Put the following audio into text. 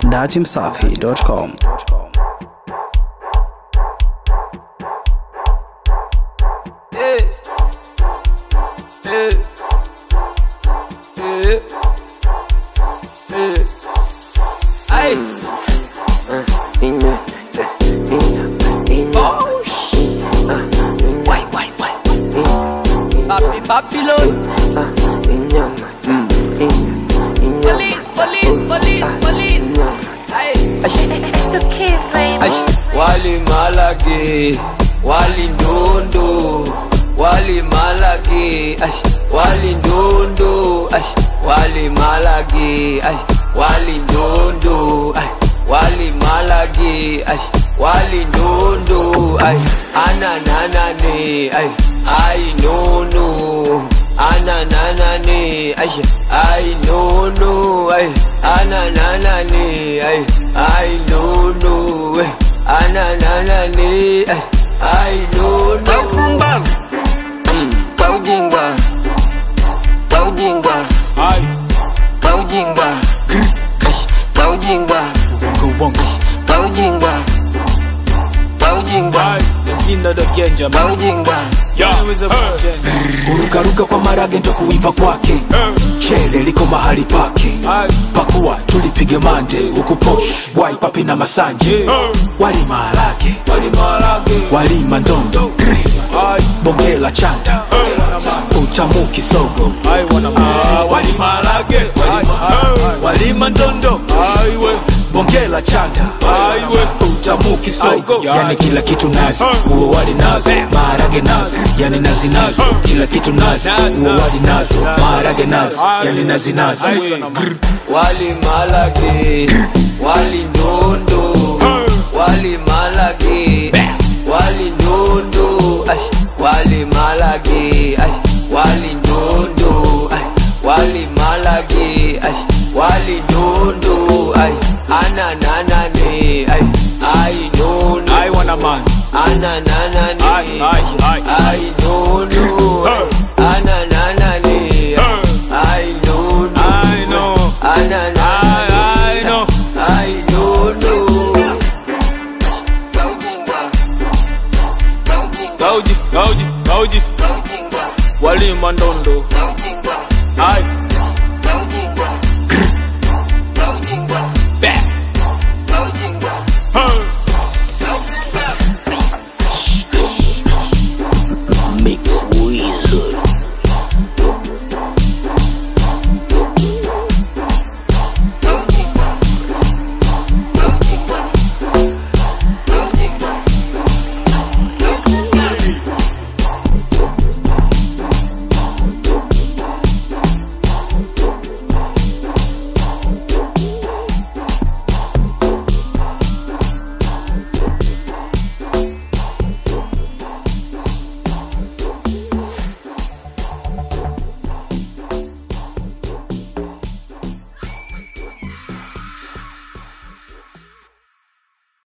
datimsafi.com. Hey. Hey. Hey. Hey. Ay. Oh, shit. Why, why, why? Papi, Babylon. Police, police, police, police. Ay. It's the kids, baby. Ash, wali malagi, wali ndundu, wali malagi, ash, wali ndundu, ash, wali malagi, ash, wali ndundu, ash, wali malagi, ash, wali ndundu, ay, anananani, ay, ay nunu, anananani, ash, ay nunu, ay, anananani, ay, ay nunu, ay, anananani, ay, ay nunu. Pumbavu kwa ujinga kwa ujinga kwa ujinga kwa ujinga kwa ujinga kwa ujinga kwa ujinga kurukaruka kwa marage ndo kuiva kwake chele liko mahali pake pakuwa tulipige mande huku posh wai papi na masanje wali maharage wali mandondo bonge la chanda utamu kisogo Ah, wali maharage wali mandondo bonge la chanda utamu kisogo yani kila kitu nazi uo wali nazi maharage nazi yani nazi nazi kila kitu nazi uo wali nazi maharage nazi yani nazi nazi wali malagi wali ndundu wali malagi wali ndundu ash wali malagi ash wali ndundu ash wali malagi ash wali ndundu ay anananani ay ay nunu I want a man. anananani Ay, ay, ay. ay nunu